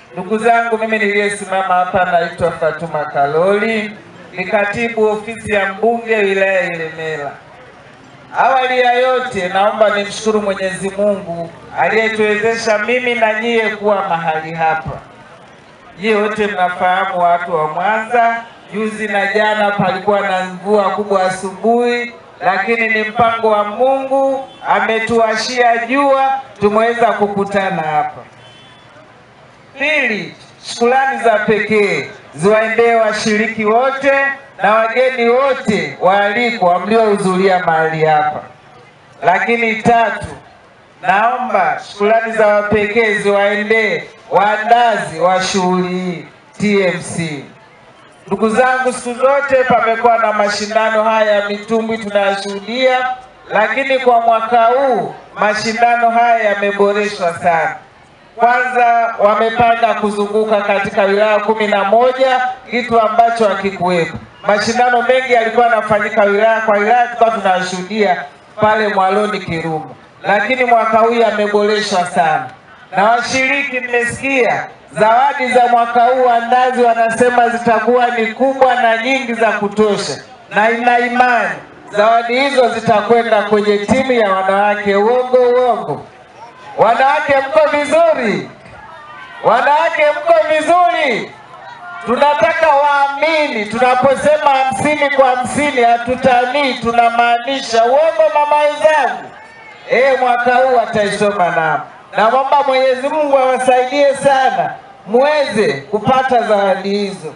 Ndugu zangu, mimi niliyesimama hapa naitwa Fatuma Kaloli, ni katibu ofisi ya mbunge wilaya ya Ilemela. Awali ya yote, naomba nimshukuru Mwenyezi Mungu aliyetuwezesha mimi na nyie kuwa mahali hapa. Nyie wote mnafahamu, watu wa Mwanza, juzi na jana palikuwa na mvua kubwa asubuhi, lakini ni mpango wa Mungu, ametuashia jua, tumeweza kukutana hapa. Pili, shukrani za pekee ziwaendee washiriki wote na wageni wote waalikwa mliohudhuria mahali hapa. Lakini tatu, naomba shukrani za pekee ziwaendee waandazi wa shughuli hii TMC. Ndugu zangu, siku zote pamekuwa na mashindano haya ya mitumbwi tunayashuhudia, lakini kwa mwaka huu mashindano haya yameboreshwa sana. Kwanza wamepanga kuzunguka katika wilaya kumi na moja, kitu ambacho hakikuwepo. Mashindano mengi yalikuwa yanafanyika wilaya kwa wilaya, tulikuwa tunashuhudia pale Mwaloni Kiruma, lakini mwaka huu yameboreshwa sana. Na washiriki, mmesikia zawadi za mwaka huu, waandazi wanasema zitakuwa ni kubwa na nyingi za kutosha, na ina imani zawadi hizo zitakwenda kwenye timu ya wanawake. Uongo uongo? Wanawake mko vizuri? Wanawake mko vizuri? Tunataka waamini, tunaposema hamsini kwa hamsini hatutanii, tunamaanisha. Uongo mama wenzangu? Eh, mwaka huu wataisoma nao. Namwomba Mwenyezi Mungu awasaidie sana muweze kupata zawadi hizo.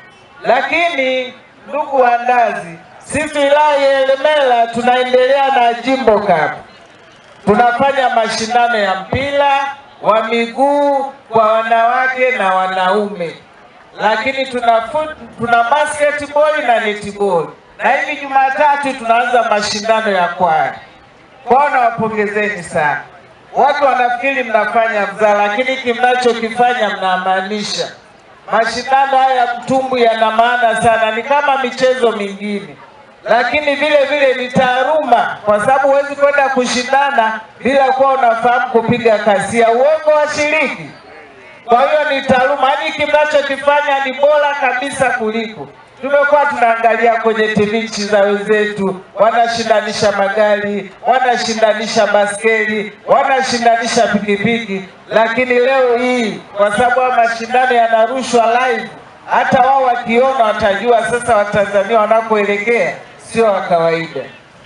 Lakini ndugu waandazi, sisi wilaya ya Ilemela tunaendelea na Jimbo Cup tunafanya mashindano ya mpira wa miguu kwa wanawake na wanaume, lakini tuna foot, tuna basketball na netball, na hivi Jumatatu tunaanza mashindano ya kwaya. Kwao nawapongezeni sana. Watu wanafikiri mnafanya mzaa, lakini hiki mnachokifanya mnamaanisha. Mashindano haya ya mtumbwi yana maana sana, ni kama michezo mingine lakini vile vile ni taaluma, kwa sababu huwezi kwenda kushindana bila kuwa unafahamu kupiga kasia. Uongo washiriki? Kwa hiyo ni taaluma, yaani hiki mnachokifanya ni bora kabisa kuliko tumekuwa tunaangalia kwenye TV nchi za wenzetu, wanashindanisha magari, wanashindanisha baskeli, wanashindanisha pikipiki, lakini leo hii kwa sababu haya mashindano yanarushwa live, hata wao wakiona watajua sasa Watanzania wanakoelekea sio wa kawaida.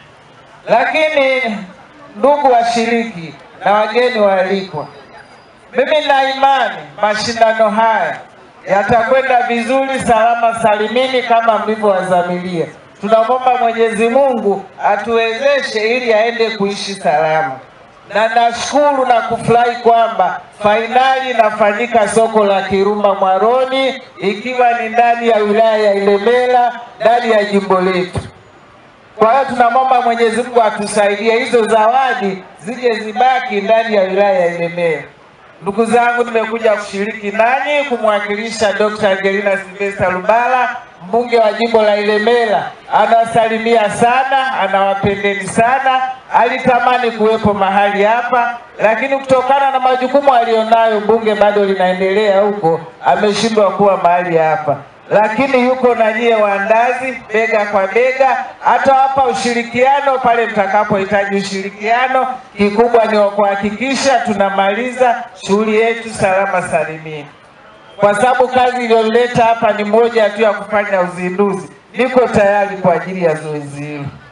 Lakini ndugu washiriki na wageni waalikwa, mimi na imani mashindano haya yatakwenda vizuri, salama salimini kama mlivyowazamilia. Tunamwomba Mwenyezi Mungu atuwezeshe ili aende kuishi salama, na nashukuru na kufurahi kwamba fainali inafanyika soko la Kirumba Mwaroni, ikiwa ni ndani ya wilaya ya Ilemela, ndani ya jimbo letu. Kwa hiyo tunamwomba Mwenyezi Mungu atusaidie hizo zawadi zije zibaki ndani ya wilaya ya Ilemela. Ndugu zangu, nimekuja kushiriki nanyi kumwakilisha Dr. Angelina Silvesta Lubala, mbunge wa jimbo la Ilemela. Anawasalimia sana, anawapendeni sana, alitamani kuwepo mahali hapa, lakini kutokana na majukumu aliyonayo, bunge bado linaendelea huko, ameshindwa kuwa mahali hapa lakini yuko na nyie waandazi bega kwa bega, atawapa ushirikiano pale mtakapohitaji ushirikiano. Kikubwa ni kuhakikisha tunamaliza shughuli yetu salama salimini, kwa sababu kazi iliyoleta hapa ni moja tu ya kufanya uzinduzi. Niko tayari kwa ajili ya zoezi hilo.